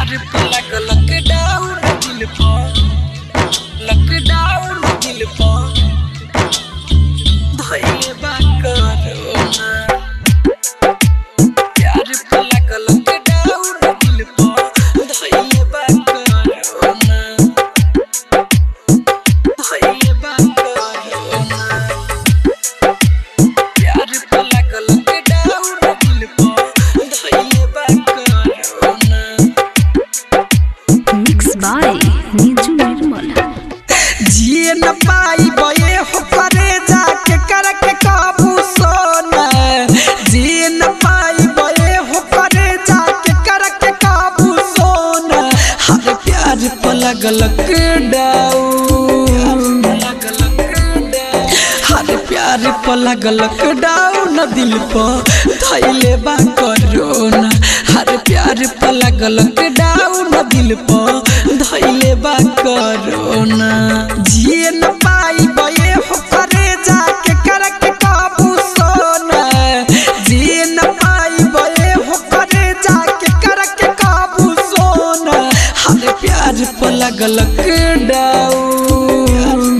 प्यार पे लगल लॉकडाउन दिल पर लॉकडाउन दिल पर धइले बा कोरोना प्यार पे लगल लॉकडाउन दिल पर धइले बा कोरोना धइले बा कोरोना प्यार पे लगल लॉकडाउन दिल पर धइले बा corona mix by Niju Nirmal जिए न पाई बये हो करे जाके करके काबू सोना जिए न पाई बये हो करे जाके करके काबू सोना हर प्यार पर लगल हर प्यार पर लगल डाउन दिल पर धैले बा कोरोना हर प्यार पर लगल डाउन दिल पर धैले बा कोरोना जिए न पाई बये हो करे जाके करके काबू सोना जिए न पाई बये हो करे जाके करके काबू सोना हर प्यार पर लगल डाउन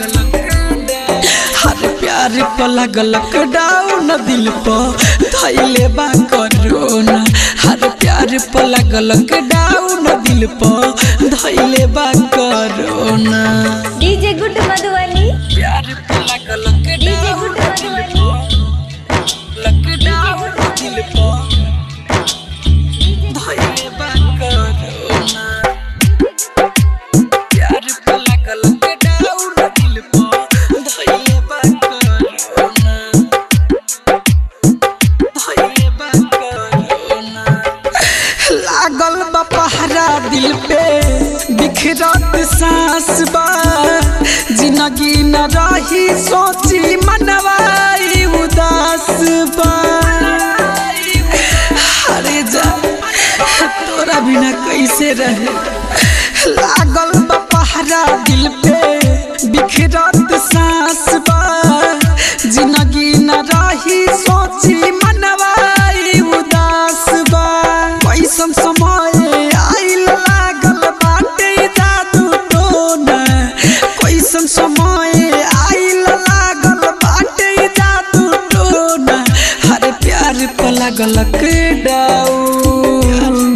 हर प्यार पर लगल डाउन दिल पर धैले बा कोरोना हर प्यार पर लगल डाउन दिल पर धैले बा कोरोना डीजे गुड मधुबनी प्यार पर लगल डीजे गुड मधुबनी लॉकडाउन दिल पर धैले बा कोरोना प्यार पर लगल डाउन दिल पर धैले बा कोरोना धैले बा कोरोना लागल बा पहरा दिल पे बिखरत सांस बा जिंदगी न रही सोची मनवाई उदास बा अरे जा तोरा बिना कैसे रहे लागल बा पहरा दिल पे बिखरत सांस बा जिंदगी न रही सोची मनवाई उदास बा कैसन समय आइल लागल बाटे जादू टोना कैसन समय आइल लागल बाटे जादू टोना हर प्यार पर लगल डाउन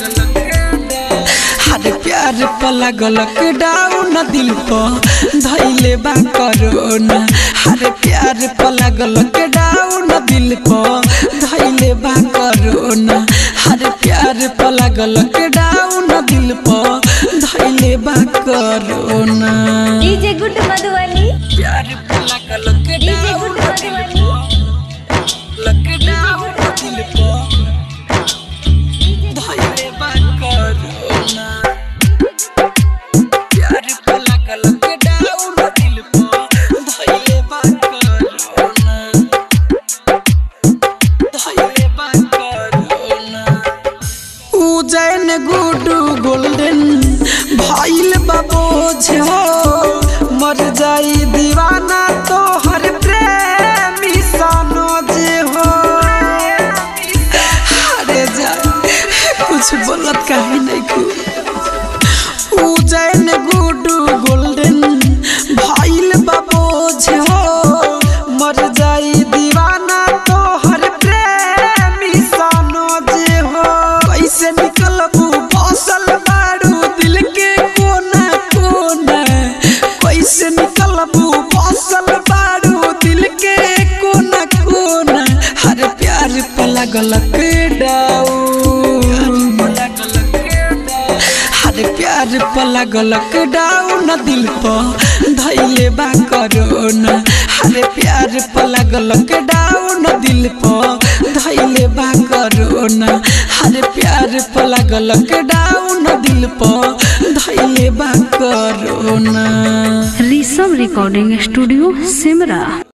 हर प्यार पर लगल डाउन दिल पर धैले बा कोरोना हर प्यार पर लगल डाउन दिल पर धैले बा कोरोना हर प्यार पर लगल डाउन दिल पर धैले बा कोरोना डीजे गुड मधुबनी प्यार पर लगल डीजे गुड मधुबनी लॉकडाउन दिल पर धैले बा कोरोना प्यार पर लगल डाउन दिल पर धैले बा कोरोना धैले बा कोरोना उजैन गुडू गोल्डन भइल बाबोझ हो मर जाई दीवाना तो हर प्रेमी सनोज हो अरे जा कुछ बोलत काहे नहीं कु उजैन गुडू गोल्डन भइल बाबोझ हो मर जाई दीवाना तो हर प्रेमी सनोज हो कैसे निकलबू बसल बारू दिल के कोना कोना कैसे निकलबू बसल बारू दिल के कोना कोना हर प्यार पर लगल डाउन हर प्यार पर लगल डाउन दिल पर धैले बा कोरोना हर प्यार पर लगल डाउन दिल पर धैले बा कोरोना हर प्यार पर लगल डाउन दिल पर धैले बा corona Rishabh recording studio Simra